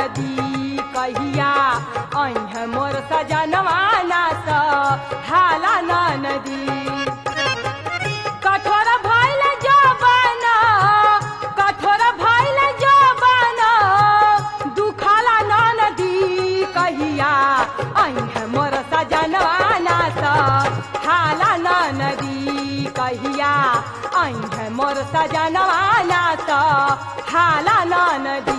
नदी कहिया अह मोर सजनवाना स हाला न नदी कठोर भइल जवान कठोर भइल जवान दुखाला न नदी कहिया अह मोर सजनवाना स हाला न नदी कहिया अह मोर सजनवाना स हाला न नदी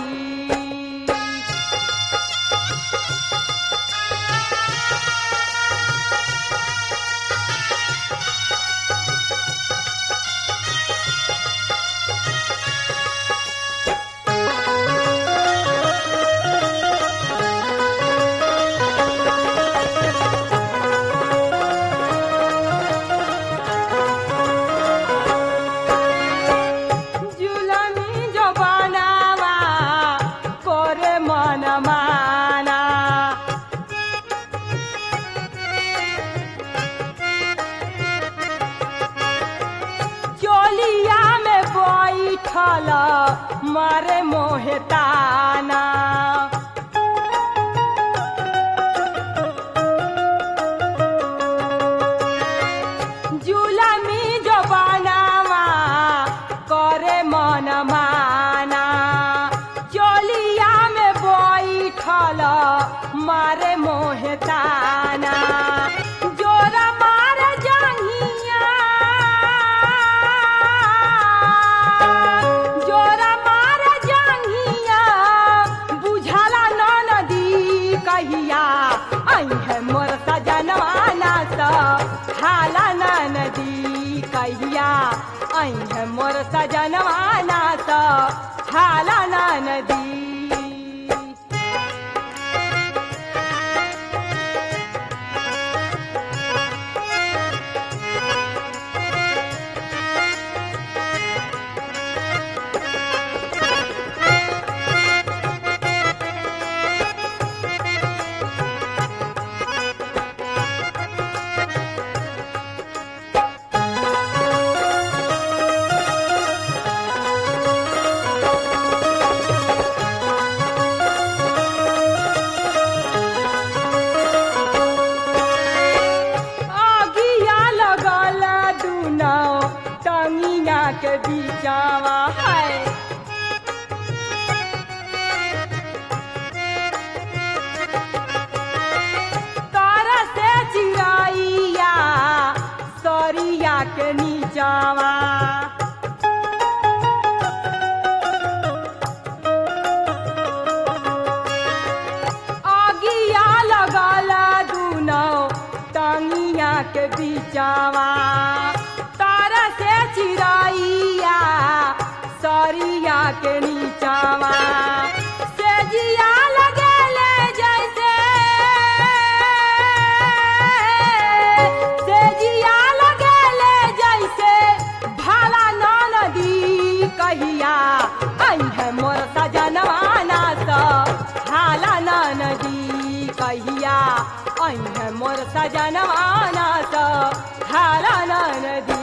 जुलमी जो बनावा करे मन माना चोलिया में बैठल मारे मोहताना जुलमी जो बनावा करे मन माना चोलिया में बैठल मारे मोहताना जोर मार जंगिया जोर मार जंगिया बुझाला न नदी कहिया अह मोर सजनवाना स हाला न नदी कहिया अह मोर सजनवाना स हाला न नदी आगिया लगल दुनो टंगिया के बीचावा है तारा से चिड़ैया सरिया के नीचावा आगिया लगल दुनो टंगिया के बीचावा तारा से चिड़ैया सरिया के नीचावा से जिया लगेले जैसे से जिया लगेले जैसे भाला न नदी कहिया अह मोर सजनवाना स हाला न नदी कहिया अह मोर सजनवाना स हाला न नदी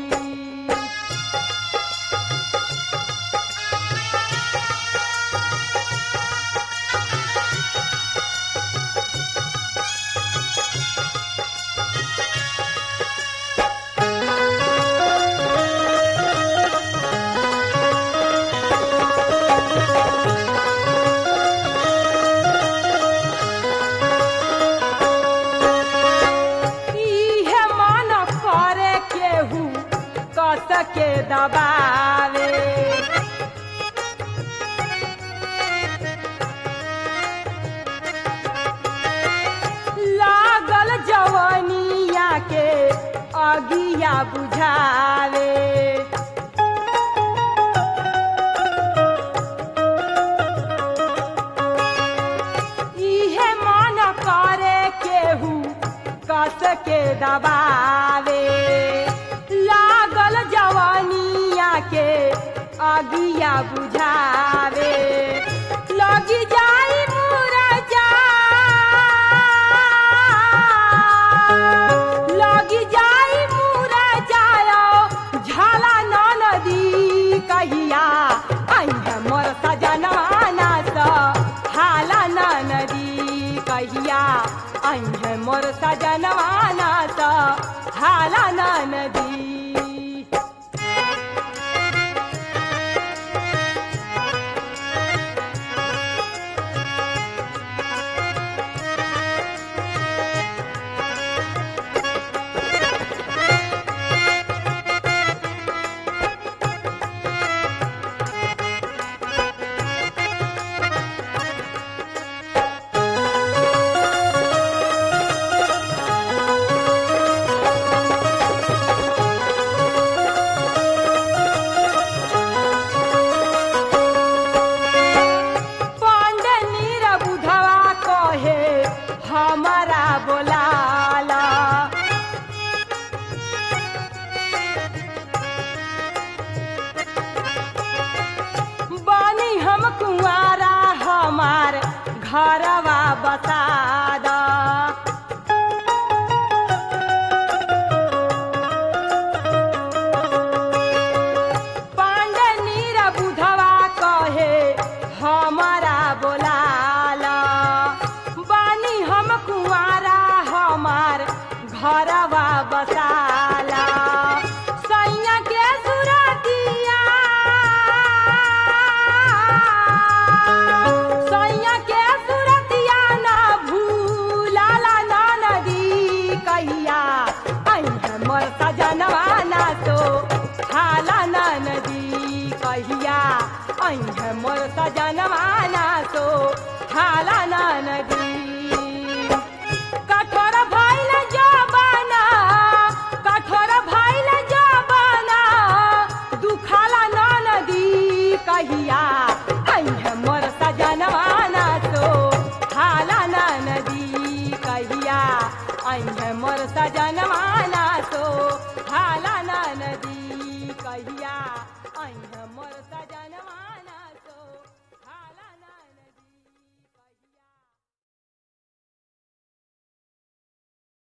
इहे मन करे केहू कस के दबावे लागल जवनिया के अगिया बुझावे इहे मन करे केहू कस के दबावे लागल जवानिया के अगिया बुझावे लगी जाई मुरझा लगी जाई मुरझायो झाला न नदी कहिया आई मोर सजनवाना स हाल नदी पांडे नीर बुधवा कहे हमारा बोलाला बानी हम कुंवारा हमार घरवा बता दा पांडे नीर बुधवा कहे हमारा बोलाला बानी हम कुंवारा हमार घरवा बसाला सैया के सुरतिया सैया के सुरतिया ना भूलाला ना नदी कहिया आई हमर सजनवा ना तो हाला ना नदी कहिया आई हमर सजनवा ना तो हाला ना नदी कठोर भइल जबाना कठोर भइल जबाना दुखाला ना नदी कहिया आई हमर सजनवा ना तो हाला ना नदी कहिया आई हमर सजनवा ना तो हाला